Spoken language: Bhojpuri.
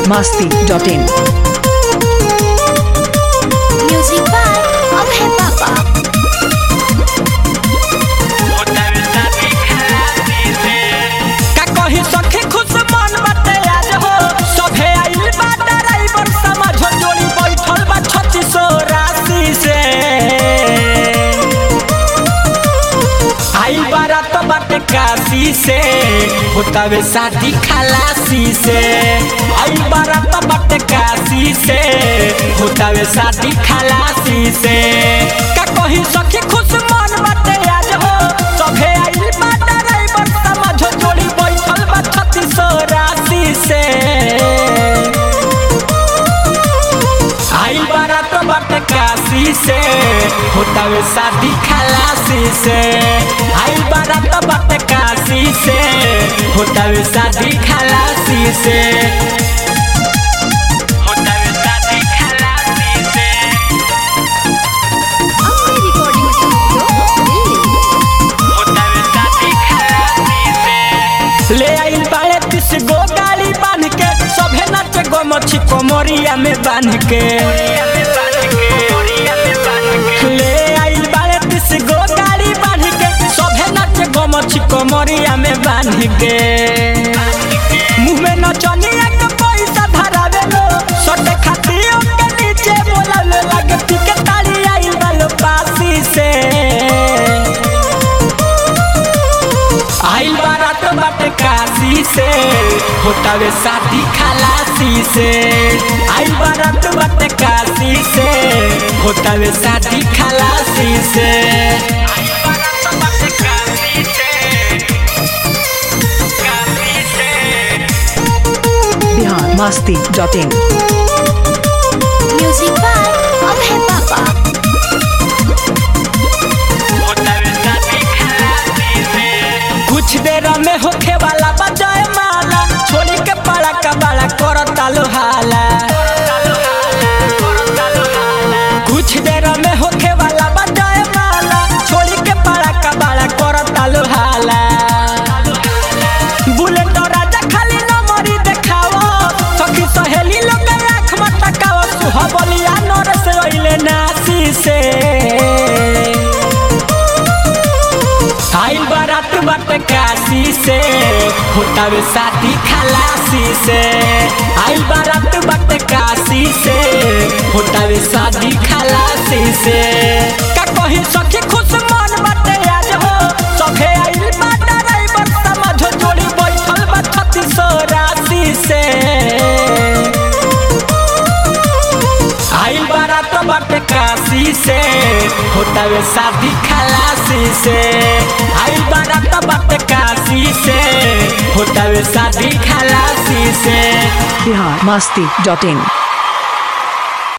biharmasti.in Music by Abhay Baba. का कही सखी खुश मन बाटे आज हो सभे आइल बा ड्राइवर समझ जोड़ी बैठल बा छत्तीसो राशि से आइल बारात बाटे काशी से होतावे शादी खलासी से आइल बारात बाटे काशी से होतावे शादी खलासी से का कही सखी खुश मन बाटे आज हो सभे आइल बा ड्राइवर समझ जोड़ी बैठल बा छत्तीसो राशि से आइल बारात बाटे काशी से होतावे शादी खलासी से आइल बारात बाटे काशी से होतावे शादी खलासी से होतावे शादी खलासी से Abhay Recording Studio, Delhi. होतावे शादी खलासी से ले आइल बाड़े तीस गो गाड़ी बांध के सभे नाच गो मछी कोमरिया में बांध के ले आइल बाड़े तीस गो गाड़ी बांध के सभे नाच गो मछी कोमरिया में बांध के मुंह में नचनिया के पैसा धरावे लो सटे खातियों के नीचे बोलावे लगे के ताली आइल बालो पासी से आइल बारात बाटे काशी से होतावे शादी खलासी से आइल बारात बाटे काशी से होतावे शादी खलासी से आइल बारात बाटे काशी से, काशी से। biharmasti.in Music by Abhay Baba. कुछ देर में होखे वाला बजाए माला छोड़ी के पाला का बाला करता लोहाला कुछ देर में होखे वाला बजाए माला छोड़ी के पाला का बाला करता लोहाला बुलेट और राजा खाली नंबरी देखाओ सखी सहेली लोग के आँख में तकाओ सुहबलिया नर से ओइले नासी से आइल बारात बाटे काशी से होतावे शादी खलासी से आइल बारात बाटे काशी से होतावे शादी खलासी से का कही सखी खुश मन बाटे आज हो सभे आइल बा ड्राइवर समझ जोड़ी बैठल बा छत्तीसो राशि से आइल बारात बाटे काशी से होतावे शादी खलासी से आइल बारात बाटे काशी से होतावे शादी खलासी से biharmasti.in